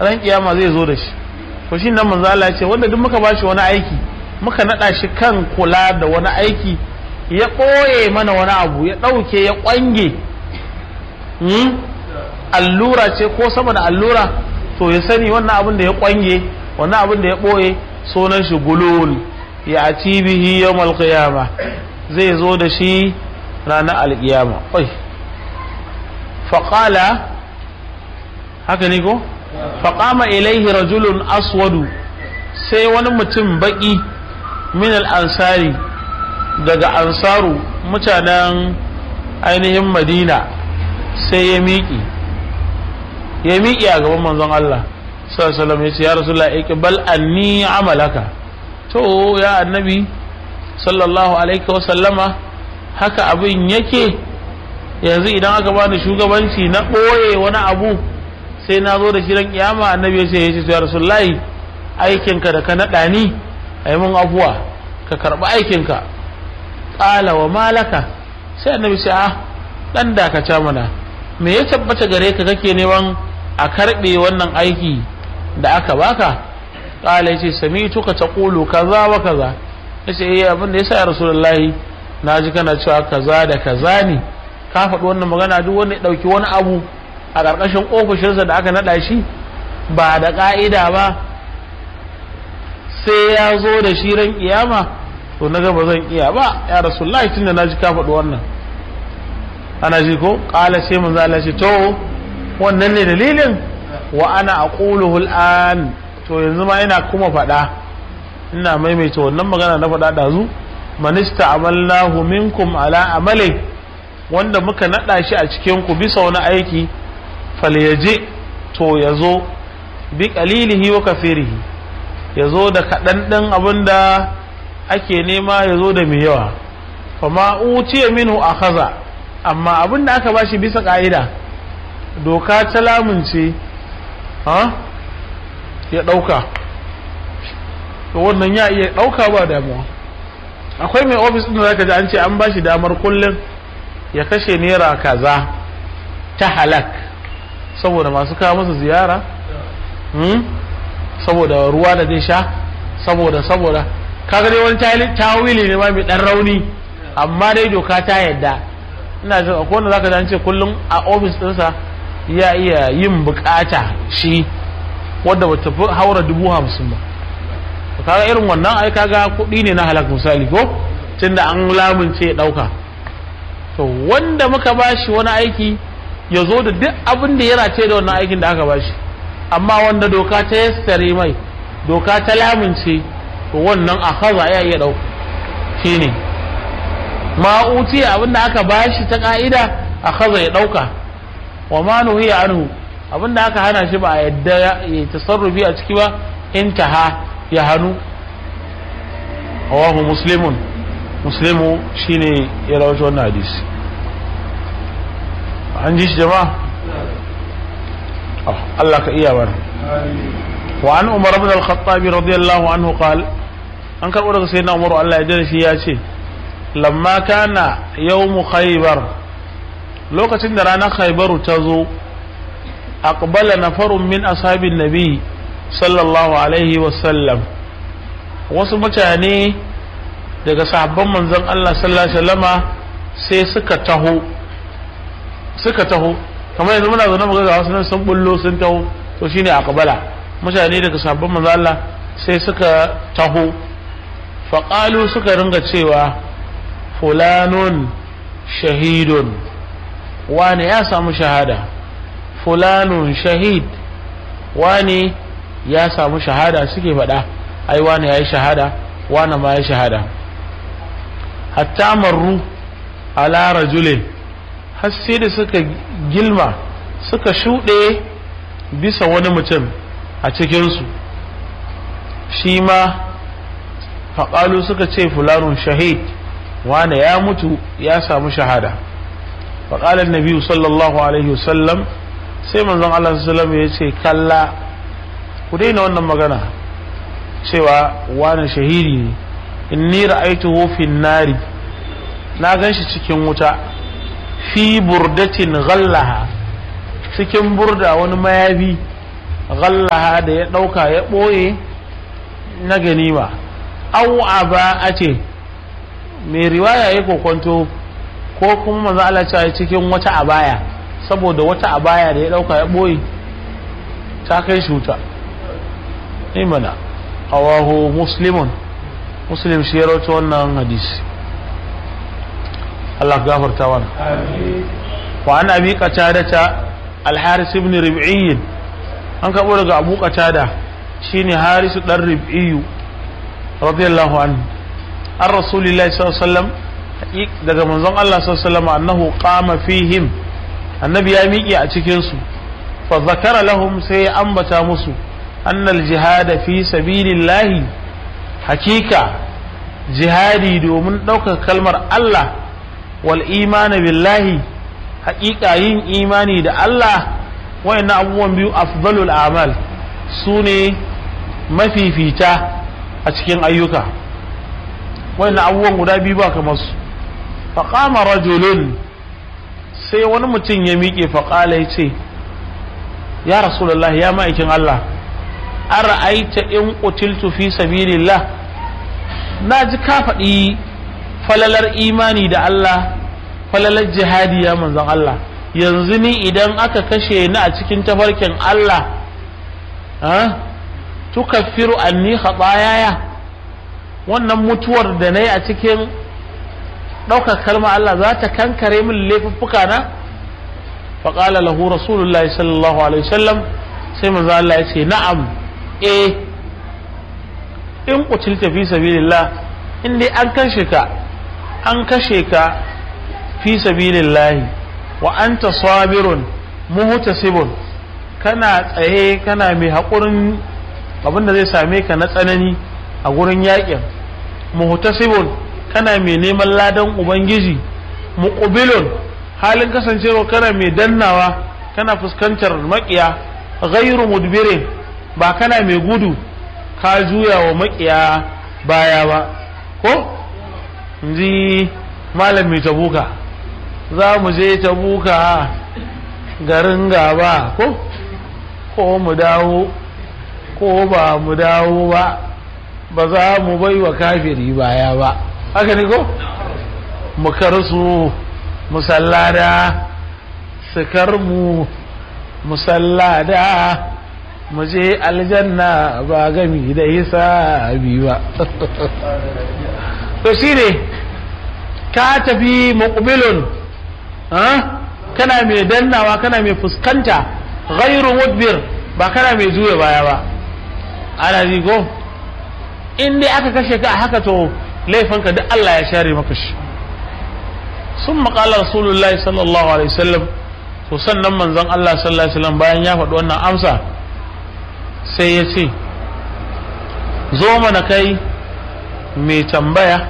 ran kiyama zai zo da shi to shi nan manzo Allah ya ce wanda duk muka bashi wani aiki muka nada shi kan kula da wani aiki ya ɓoye mana wani abu ya ɗauke ya ƙwange allura ce ko sama da allura to ya sani wannan abin da ya ƙwange wannan abin da ya ɓoye sunan shi gulul ya ati bihi yawmal qiyama zai zo da shi ranar alƙiyama oi faƙala haka ne ko faƙama ilaihi rajulun aswadu sai wani mutum baƙi min al-ansari daga ansaru mutanen ainihin madina sai ya miƙi ya miƙi a gaban manzon Allah sallallahu ya ce ya rasulullah iqbal anni amalaka to ya annabi sallallahu alaihi wasallama haka abin yake yanzu idan aka bani shugabanci na ɓoye wani abu sai na zo da shirin kiyama annabi ya ce ya ce ya rasulullah aikinka da ka naɗa ni a yi mun afuwa ka karɓi aikinka ƙala wa malaka sai annabi sai a ɗan dakata mana me ya tabbata gare ka kake neman a karɓe wannan aiki da aka baka ƙala ya ce sami tuka ta ƙulu kaza wa kaza ya ce iya abin da ya sa ya rasulullahi na ji kana cewa kaza da kaza ne ka faɗi wannan magana duk wanda ya ɗauki wani abu a ƙarƙashin ofishinsa da aka naɗa shi ba da ƙa'ida ba sai ya zo da shi ran kiyama to na ga ba zan iya ba ya rasulullahi tunda na ji ka faɗi wannan ana ji ko ƙala sai mun zala ce to wannan ne dalilin wa ana aquluhu al'an to yanzu ma ina kuma faɗa ina maimaita wannan magana na faɗa ɗazu manista amalnahu minkum ala amali wanda muka naɗa shi a cikin ku bisa wani aiki falyaji to ya zo bi qalilihi wa kafirihi ya zo da kaɗan ɗin abin da ake nema ya zo da mai yawa fama utiya minhu a kaza amma abin da aka bashi bisa ƙa'ida doka ta lamunce ha ya ɗauka to wannan ya iya ɗauka ba damuwa akwai mai ofis ɗin da zaka ji an ce an bashi damar kullum ya kashe naira kaza ta halak saboda masu kawo masa ziyara saboda ruwa da zai sha saboda saboda kaga dai wani tawili ne ma mai dan rauni amma dai doka ta yadda ina jin akwai wanda zaka ji an ce kullum a ofis ɗinsa ya iya yin bukata shi wadda ba tafi haura dubu hamsin ba kaga irin wannan ai kaga kuɗi ne na halak misali ko tunda an lamunce ya ɗauka to wanda muka bashi wani aiki ya zo da duk abin da ya race da wannan aikin da aka bashi amma wanda doka ta yassare mai doka ta lamunce to wannan a kaza ya iya ɗauka shine ma'uti abin da aka bashi ta ka'ida a kaza ya ɗauka wa ma nuhiya anhu abin da aka hana shi ba a yadda ya tasarrufi a ciki ba intaha ya hannu rawahu muslimun muslimu shine ya rawaito wannan hadisi an ji shi jama'a Allah ka iya bar wa an umar ibn al-khattab radiyallahu anhu qal an karbo daga sayyidina umar Allah ya jira shi ya ce lamma kana yawm khaybar lokacin da ranar khaybaru ta zo aqbala nafarun min ashabin nabi sallallahu alaihi wa sallam wasu mutane daga sahabban manzon Allah sallallahu alaihi wasallama sai suka taho suka taho kamar yanzu muna zaune muga ga wasu nan sun bullo sun taho to shine aqbala mutane daga sahabban manzon Allah sai suka taho faqalu suka ringa cewa fulanun shahidun wani ya samu shahada fulanun shahid wani ya samu shahada suke faɗa ai wani ya yi shahada wani ma ya shahada hatta marru ala rajulin har sai da suka gilma suka shuɗe bisa wani mutum a cikinsu shi ma faƙalu suka ce fulanun shahid wane ya mutu ya samu shahada faƙalar nabiyu sallallahu alaihi wasallam sai manzon Allah sallallahu ya ce kalla ku daina wannan magana cewa wane shahidi ne inni ra'aituhu fin nari na ganshi cikin wuta fi burdatin ghallaha cikin burda wani mayafi ghallaha da ya ɗauka ya ɓoye na ganima au aba a ce mai riwaya ya kokonto ko kuma manzo Allah cewa cikin wata abaya saboda wata abaya da ya ɗauka ya ɓoye ta kai shi wuta ne mana awahu muslimun muslim shi ya rawaito wannan hadisi Allah gafarta mana wa an abi qatadata al-haris ibn rib'i an kabo daga abu qatada shine haris dan rib'i radiyallahu anhu an rasulillahi sallallahu alaihi wasallam daga manzon Allah sallallahu alaihi wasallam annahu qama fihim annabi ya miƙe a cikin su fa zakara lahum sai ya ambata musu annal jihada fi sabilillahi hakika jihadi domin ɗaukar kalmar Allah wal imani billahi hakika yin imani da Allah wayannan abubuwan biyu afdalul amal su ne mafifita a cikin ayyuka wayannan abubuwan guda biyu ba kamar su faqama rajulun sai wani mutum ya miƙe faƙala ya ce ya rasulullahi ya ma'aikin Allah ara'aita in qutiltu fi sabilillah na ji ka faɗi falalar imani da Allah falalar jihadi ya manzon Allah yanzu ni idan aka kashe ni a cikin tafarkin Allah ha tukaffiru anni khatayaya wannan mutuwar da nayi a cikin ɗaukar kalma Allah za ta kankare min laifuffuka na faƙala lahu rasulullahi sallallahu alaihi wasallam sai manzo Allah ya ce na'am eh in kutilta fi sabilillah in dai an kashe ka an kashe ka fi sabilillah wa anta sabirun muhtasibun kana tsaye kana mai haƙurin abin da zai same ka na tsanani a gurin yakin muhtasibun kana mai neman ladan ubangiji muqbilun halin kasancewa kana mai dannawa kana fuskantar makiya ghairu mudbirin ba kana mai gudu ka juya wa makiya baya ba ko ji malam mai tabuka za mu je tabuka garin gaba ko ko mu dawo ko ba mu dawo ba ba za mu bai wa kafiri baya ba haka ne ko mu karsu musallada su karmu musallada mu je aljanna ba gami da hisabi ba to shine ka tafi muqbilun kana mai dannawa kana mai fuskanta ghairu mudbir ba kana mai juya baya ba ana ji ko in dai aka kashe ka a haka to laifinka duk Allah ya share maka shi sun maƙala rasulullahi sallallahu alaihi wasallam to sannan manzon Allah sallallahu alaihi wasallam bayan ya faɗi wannan amsa sai ya ce zo mana kai mai tambaya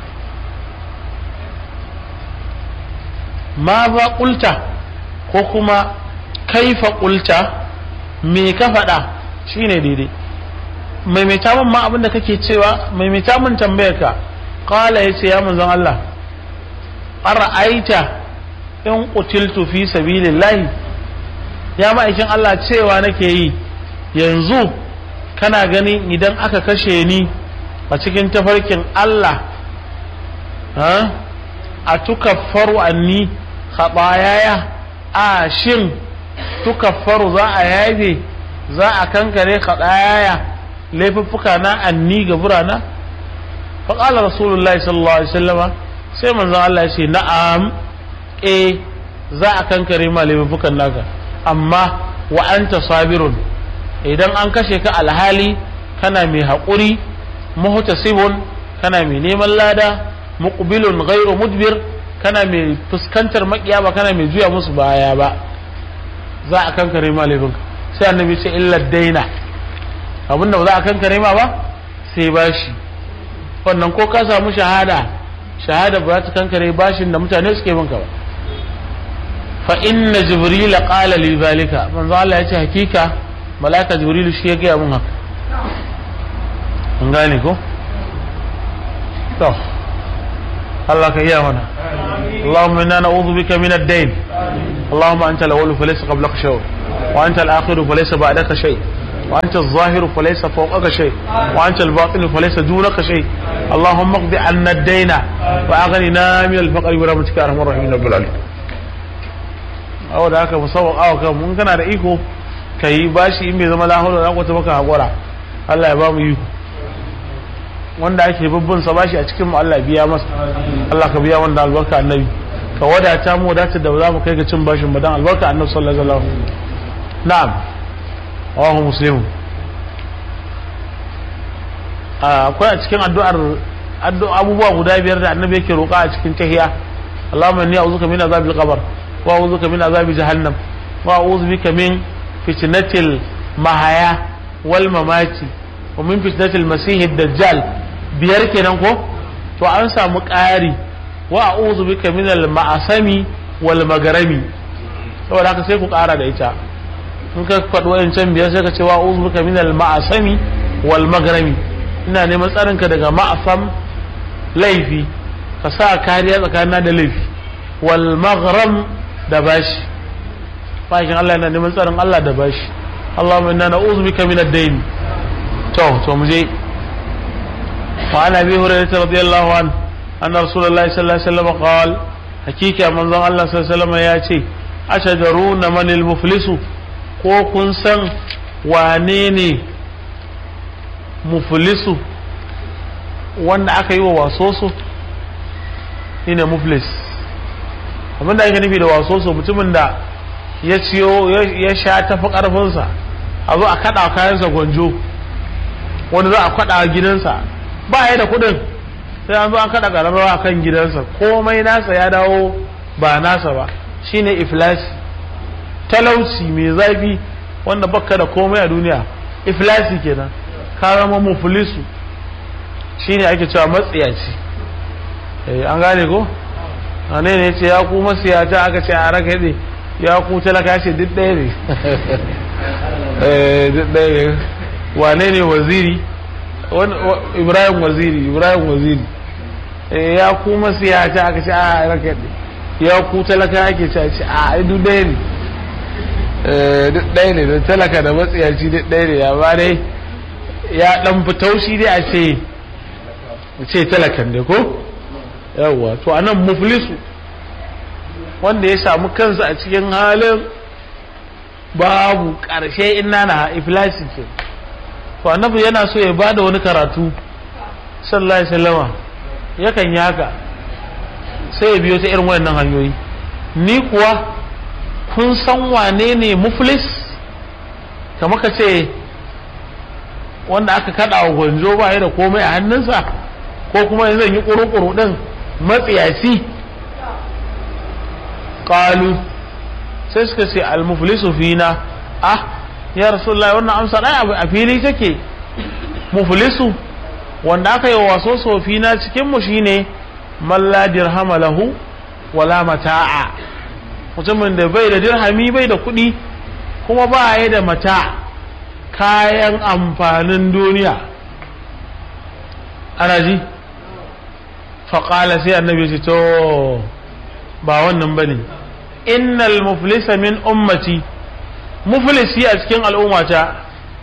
ma ba ƙulta ko kuma kaifa ƙulta me ka faɗa shine daidai maimaita min ma abinda kake cewa maimaita min tambayar ka qala yace ya manzon Allah ara'aita in qutiltu fi sabilillahi ya ma'aikin Allah cewa nake yi yanzu kana gani idan aka kashe ni a cikin tafarkin Allah ha a tukaffaru anni khatayaya a shin tukaffaru za a yafe za a kankare khatayaya laifuffuka na anni ga burana faƙala rasulullahi sallallahu alaihi wasallama sai manzon Allah ya ce na'am eh za a kankare ma laifuffukan naka amma wa anta sabirun idan an kashe ka alhali kana mai haƙuri muhtasibun kana mai neman lada muqbilun ghairu mudbir kana mai fuskantar makiya ba kana mai juya musu baya ba za a kankare ma laifinka sai annabi ce illa daina abinda ba za a kankare ma ba sai bashi wannan ko ka samu shahada shahada ba za ta kankare bashin da mutane suke binka ba fa inna jibril qala li zalika manzo Allah ya ce hakika malaika jibril shi ya gaya mun haka an gane ko to Allah ka iya mana اللهم انا نعوذ بك من الدين اللهم انت الاول فليس قبلك شيء wa anta al-akhir falaysa ba'daka shay wa anta az-zahir falaysa fawqaka shay wa anta al-batin falaysa dunaka shay اللهم اقض عنا الدين واغننا من الفقر برحمتك يا ارحم الراحمين رب العالمين awa da haka musawar awa kan mun kana da iko ka yi bashi in bai zama lahoro da kwata baka haƙura Allah ya ba mu iko wanda ake babban sa bashi a cikin mu Allah biya masa Allah ka biya wanda albarka annabi ka wadata mu wadata da za mu kai ga cin bashin madan albarka annabi sallallahu alaihi wasallam na'am rawahu muslim akwai a cikin addu'ar abubuwa guda biyar da annabi yake roƙa a cikin tahiya Allahumma inni a'udhuka min azabil qabr wa a'udhuka min azabi jahannam wa a'udhu bika min fitnatil mahaya wal mamati wa min fitnatil masih dajjal biyar kenan ko to an samu ƙari wa a'udhu bika min al ma'asami wal magarami saboda haka sai ku ƙara da ita in ka faɗi wayancan biyar sai ka ce wa a'udhu bika min al ma'asami wal magarami ina neman tsarinka daga ma'asam laifi ka sa kariya tsakanina da laifi wal maghram da bashi bakin Allah yana neman tsarin Allah da bashi Allahumma inna na'udhu bika min ad-dayn to to mu je wa ana bi hurairah radiyallahu an anna rasulullahi sallallahu alaihi wasallam qala hakika manzon Allah sallallahu alaihi wasallam ya ce ashajaruna manil muflisu ko kun san wane ne muflisu wanda aka yi wa wasoso shine muflis abinda ake nufi da wasoso mutumin da ya ciyo ya sha tafi karfinsa a zo a kada kayansa gwanjo wani za a kada gidansa ba ya da kudin sai an zo an kada kararrawa kan gidansa komai nasa ya dawo ba nasa ba shine iflasi talauci mai zafi wanda baka da komai a duniya iflasi kenan ka zama muflisu shine ake cewa matsiyaci an gane ko ne ne ce ya ku masiyata aka ce a raka ne ya ku talaka ce duk ɗaya ne duk ɗaya ne wane ne waziri ibrahim waziri ibrahim waziri ya ku masiyata aka ce a raka ne ya ku talaka ake ce a duk ɗaya ne duk ɗaya ne da talaka da matsiyaci duk ɗaya ne amma dai ya ɗan fi taushi dai a ce ce talakan ne ko yawwa to anan muflisu wanda ya samu kansa a cikin halin babu ƙarshe ina na iflasi ke to annabi yana so ya bada wani karatu sallallahu alaihi wasallama yakan yi haka sai ya biyo ta irin wayannan hanyoyi ni kuwa kun san wane ne muflis kamar ka ce wanda aka kada wa gwanjo ba ya da komai a hannunsa ko kuma yanzu yi ƙuru-ƙuru ɗin matsiyaci ƙalu sai suka ce almuflisu fina ah ya rasulullah wannan amsa ɗaya a fili take muflisu wanda aka yi waso sofina cikinmu shine malla dirhama lahu wala mata'a mutumin da bai da dirhami bai da kuɗi kuma ba ya da mata kayan amfanin duniya ana ji faƙala sai annabi ce to ba wannan bane innal muflisa min ummati muflisi a cikin al'ummata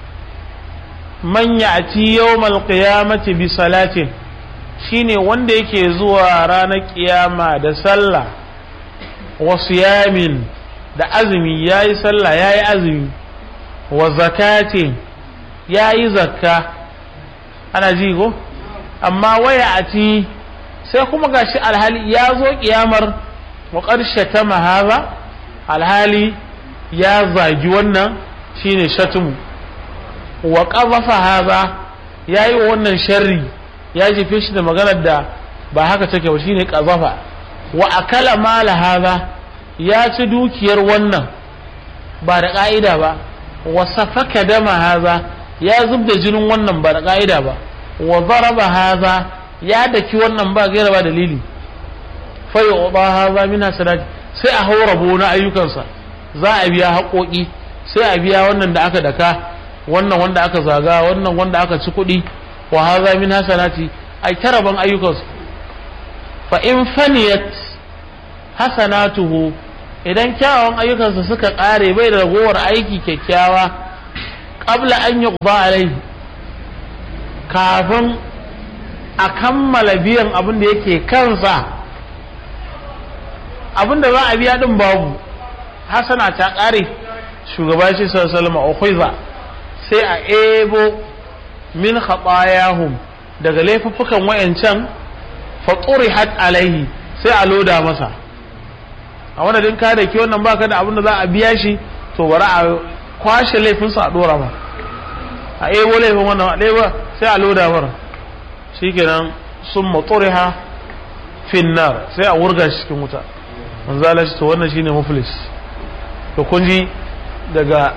man ya'ti yawmal qiyamati bi salatin shine wanda yake zuwa ranar kiyama da sallah wa siyamin da azumi yayi sallah yayi azumi wa zakatin yayi zakka ana ji ko amma waya ati sai kuma gashi alhali ya zo kiyamar wa ƙarshe ta mahaza alhali ya zagi wannan shine shatumu wa ƙazafa haza ya yi wa wannan sharri ya jefe shi da maganar da ba haka take ba shine ƙazafa wa akala mala haza ya ci dukiyar wannan ba da ƙa'ida ba wa safaka dama haza ya zub da jinin wannan ba da ƙa'ida ba wa zaraba haza ya daki wannan ba gaira ba dalili fa yu'ta haza min hasanati sai a haura rabo na ayyukansa za a biya haƙoƙi sai a biya wannan da aka daka wannan wanda aka zaga wannan wanda aka ci kuɗi wa haza min hasanati ai taraban ayyukansu fa in faniyat hasanatuhu idan kyawawan ayyukansa suka ƙare bai da ragowar aiki kyakkyawa ƙabla an yi alaihi kafin a kammala biyan abin da yake kansa abin da za a biya din babu hasana ta ƙare shugaba shi sallallahu alaihi sai a ebo min khatayahum daga laifuffukan wayancan faturihat alaihi sai a loda masa a wannan ka da ke wannan baka da abin da za a biya shi to bari a kwashe laifinsa a dora ma a ebo laifin wannan a ɗaya sai a loda mara shikenan sun maturiha finnar sai a wurga shi cikin wuta manzala shi to wannan shine muflis to kun ji daga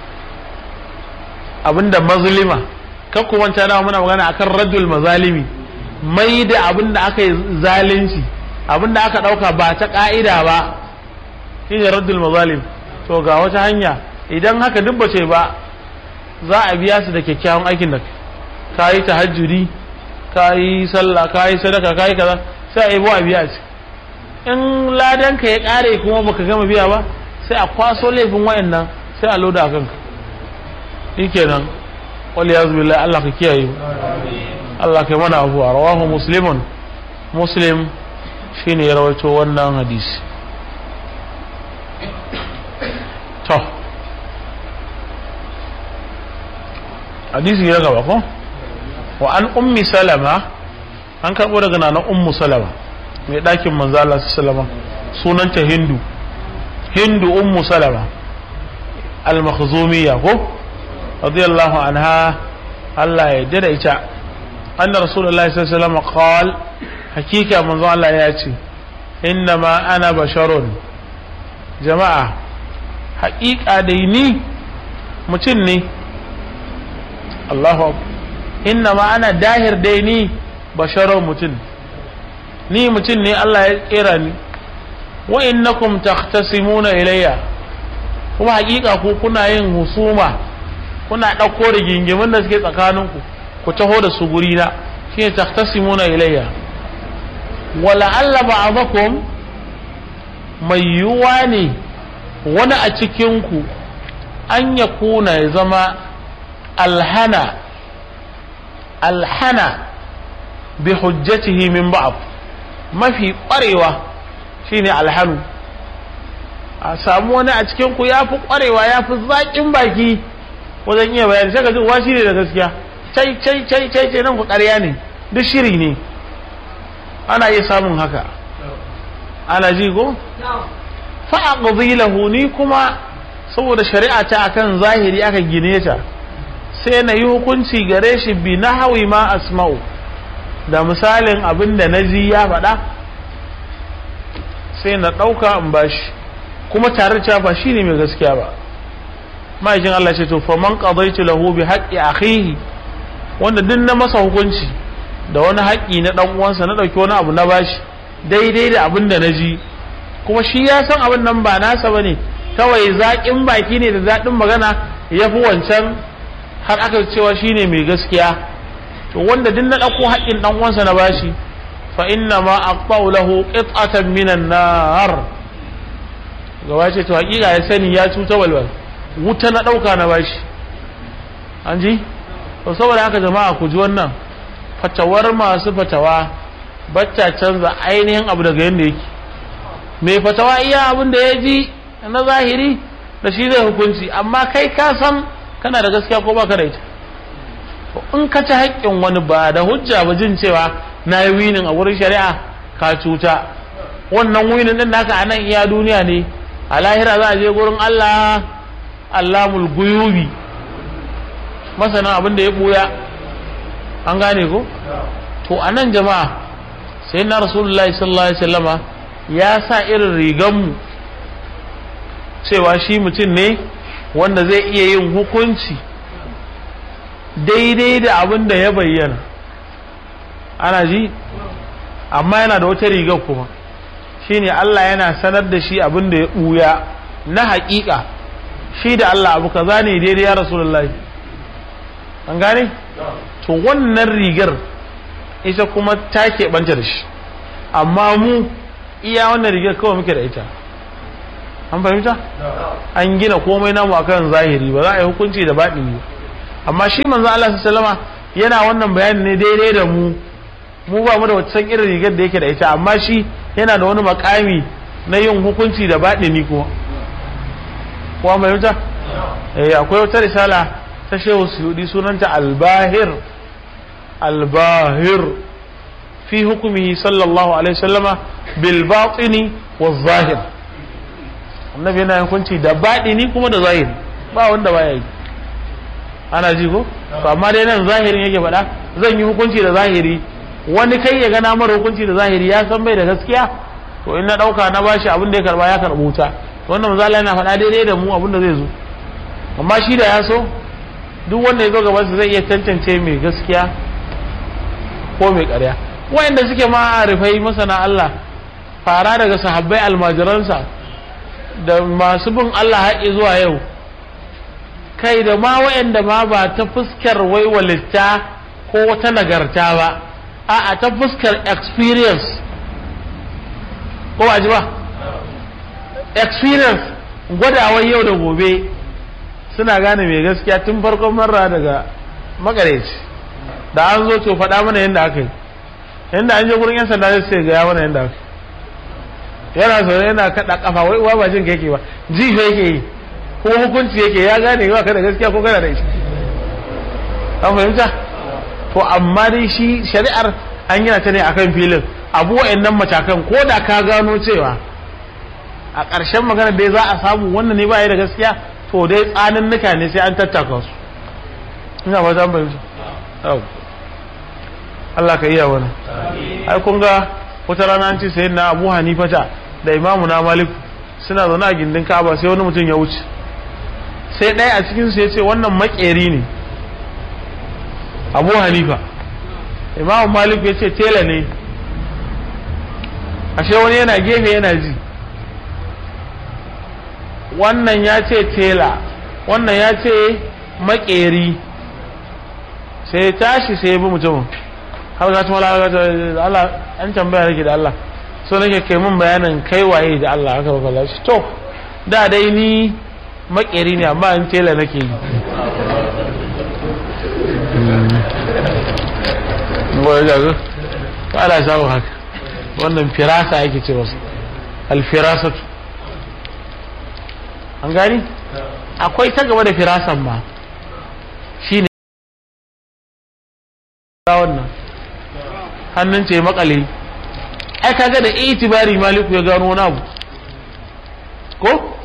abinda mazlima kan ku manta da muna magana akan raddul mazalimi mai da abinda aka yi zalunci abinda aka dauka ba ta ka'ida ba shine raddul mazalim to ga wata hanya idan haka duk bace ba za a biya su da kyakkyawan aikin da ka yi tahajjudi ka yi sallah ka yi sadaka ka yi kaza sai a yi a biya ci in ladan ka ya kare kuma baka gama biya ba sai a kwaso laifin wayannan sai a loda a kanka shikenan wal yaz billahi Allah ka kiyaye Allah ka mana abuwa rawahu muslimun muslim shine ya rawaito wannan hadisi to hadisi ya gaba ko wa an ummi salama an karbo daga nana ummu salama mai ɗakin manzo Allah sallama sunanta hindu hindu ummu salama al-makhzumiyya ko radiyallahu anha Allah ya jada ita anna rasulullahi sallallahu alaihi wasallam qal hakika manzo Allah ya ce innama ana basharun jama'a haƙiƙa dai ni mutum ne Allahu innama ana dahir dai ni basharun mutum ni mutum ne Allah ya kera ni wa innakum takhtasimuna ilayya kuma hakika ku kuna yin husuma kuna ɗauko da gingimin da suke tsakaninku ku taho da su guri na shine takhtasimuna ilayya wala alla ba'dakum mai yuwa ne wani a cikin ku an ya kuna ya zama alhana alhana bi hujjatihi min ba'd mafi ƙwarewa shine alhanu a samu wani a cikin ku ya fi ƙwarewa ya fi zaƙin baki wajen iya bayani sai ka ji uwa shi ne da gaskiya cai cai cai cai cai nan ku ƙarya ne duk shiri ne ana iya samun haka ana ji ko fa aqdi lahu ni kuma saboda shari'a ta akan zahiri aka gine ta sai na yi hukunci gare shi bi nahwi ma asma'u da misalin abin da na ji ya faɗa sai na ɗauka in bashi kuma tare da ba shi ne mai gaskiya ba ma'aikin Allah ce to faman qadaitu lahu bi haqqi akhihi wanda duk na masa hukunci da wani haƙƙi na dan uwansa na ɗauki wani abu na bashi daidai da abin da na ji kuma shi ya san abin nan ba nasa bane kawai zaƙin baki ne da daɗin magana ya fi wancan har aka cewa shi ne mai gaskiya to wanda duk na ɗauko haƙƙin ɗan uwansa na bashi fa inna ma aqta'u lahu qit'atan minan nar gaba ce to haƙiƙa ya sani ya cuta walwal wuta na ɗauka na bashi an ji to saboda haka jama'a ku ji wannan fatawar masu fatawa bacca canza ainihin abu daga yadda yake mai fatawa iya abin da ya ji na zahiri da shi zai hukunci amma kai ka san kana da gaskiya ko baka da ita in ka ci haƙƙin wani ba da hujja ba jin cewa na yi winin a wurin shari'a ka cuta wannan winin din naka a nan iya duniya ne a lahira za a je gurin Allah Allahul guyubi masana abin da ya buya an gane ko to a nan jama'a sai na rasulullahi sallallahu alaihi wasallama ya sa irin riganmu cewa shi mutum ne wanda zai iya yin hukunci daidai da abin da ya bayyana ana ji amma yana da wata rigar kuma shine Allah yana sanar da shi abin da ya ɓuya na haƙiƙa shi da Allah abu kaza ne daidai ya rasulullahi an gane to wannan rigar ita kuma ta keɓanta da shi amma mu iya wannan rigar kawai muke da ita an fahimta an gina komai namu akan zahiri ba za a yi hukunci da baɗini amma shi manzo Allah sallama yana wannan bayani ne daidai da mu mu ba mu da wata san irin rigar da yake da ita amma shi yana da wani makami na yin hukunci da baɗini kuma kuma fahimta eh akwai wata risala ta shehu suyudi sunanta albahir albahir fi hukumihi sallallahu alaihi wasallama bil batini wa zahir annabi yana hukunci da baɗini kuma da zahiri ba wanda baya yi ana ji ko to amma dai nan zahirin yake faɗa zan yi hukunci da zahiri wani kai ya gana mara hukunci da zahiri ya san bai da gaskiya to in na ɗauka na bashi abin da ya karba ya karɓo ta wannan mazala yana faɗa daidai da mu abin da zai zo amma shi da ya so duk wanda ya zo gabansa zai iya tantance mai gaskiya ko mai ƙarya wayanda suke ma arifai masana Allah fara daga sahabbai almajiransa da masu bin Allah haƙi zuwa yau kai da ma wayanda ma ba ta fuskar waiwalitta ko wata nagarta ba a'a ta fuskar experience ko ba ji ba experience gwadawar yau da gobe suna gane mai gaskiya tun farkon marra daga makareci da an zo to faɗa mana yadda aka yi yadda an je gurin yan sanda sai ga ya mana yadda aka yana zaune yana kaɗa kafa wai uwa ba jin ka yake ba ji fa yake yi ko hukunci yake ya gane ba ka da gaskiya ko kana da shi an fahimta to amma dai shi shari'ar an yana ta ne akan filin abu wa'annan matakan ko da ka gano cewa a ƙarshen magana dai za a samu wannan ne ba ya da gaskiya to dai tsanin nuka ne sai an tattaka su ina ba zan bayyana Allah ka iya wani ai kun ga wata rana an ce sai na Abu Hanifata da Imamu na Malik suna zaune a gindin Ka'aba sai wani mutum ya wuce sai ɗaya a cikin su ya ce wannan makeri ne Abu Hanifa Imamu Malik ya ce tela ne ashe wani yana gefe yana ji wannan ya ce tela wannan ya ce makeri sai tashi sai ya bi mutumin har ga tuma Allah an tambaya nake da Allah so nake kai mun bayanin kai waye da Allah haka ba shi to da dai ni makeri ne amma an tela nake yi wai ga ga Allah ya samu haka wannan firasa yake ce wasu alfirasatu an gani akwai ta gaba da firasan ma shi ne wannan hannun ce makale ai kaga da itibari maliku ya gano wani abu ko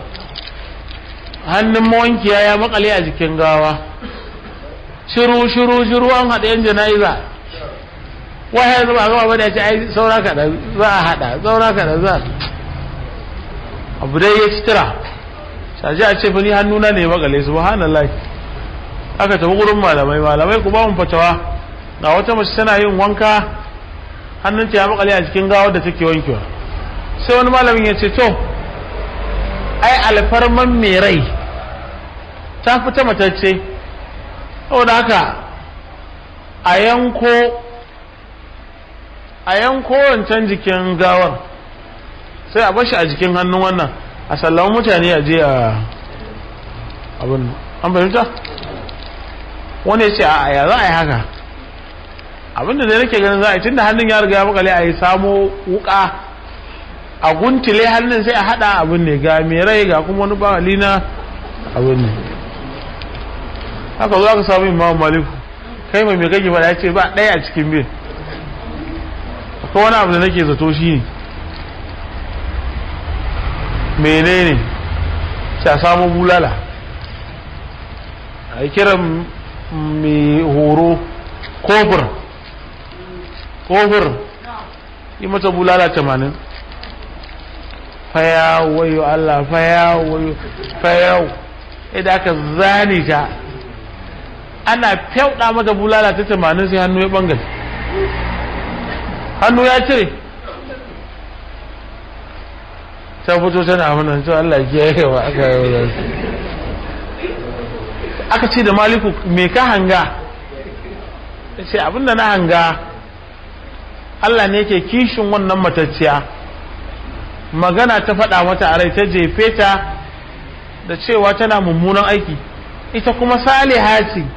hannun mawankiya ya makale a jikin gawa shiru shiru shiru an haɗa yan jana'iza wahaya zama gaba ba da ya ce ai saura kaɗa za a haɗa saura kaɗa za abu dai ya citira shaji a ce ni hannuna ne makale subhanallah aka tafi gurin malamai malamai ku ba mu fatawa ga wata mace tana yin wanka hannunta ya makale a cikin gawar da take wankewa sai wani malamin ya ce to ai alfarman mai rai ta fita matacce saboda haka a yanko a yanko wancan jikin gawar sai a bashi a jikin hannun wannan a sallama mutane a je a abin an fahimta wani ya ce a ya za a yi haka abinda da nake ganin za a yi tunda hannun ya riga ya makale a yi samo wuka a guntile hannun sai a hada abin ne ga mai rai ga kuma wani bawali na abin ne haka zo aka samu imam maliku kai mai mai kake fada ya ce ba ɗaya a cikin bin akwai wani abu da nake zato shi ne menene sai a samu bulala a yi kiran mai horo kofur kofur yi mata bulala tamanin faya wayo Allah faya wayo faya idan aka zane ta ana fyauɗa mata bulala ta tamanin sai hannu ya ɓangare hannu ya cire ta fito tana mana to Allah ya yi wa aka yi wa aka ce da maliku me ka hanga ce abinda na hanga Allah ne ke kishin wannan matacciya magana ta faɗa mata a rai ta jefe ta da cewa tana mummunan aiki ita kuma saliha ce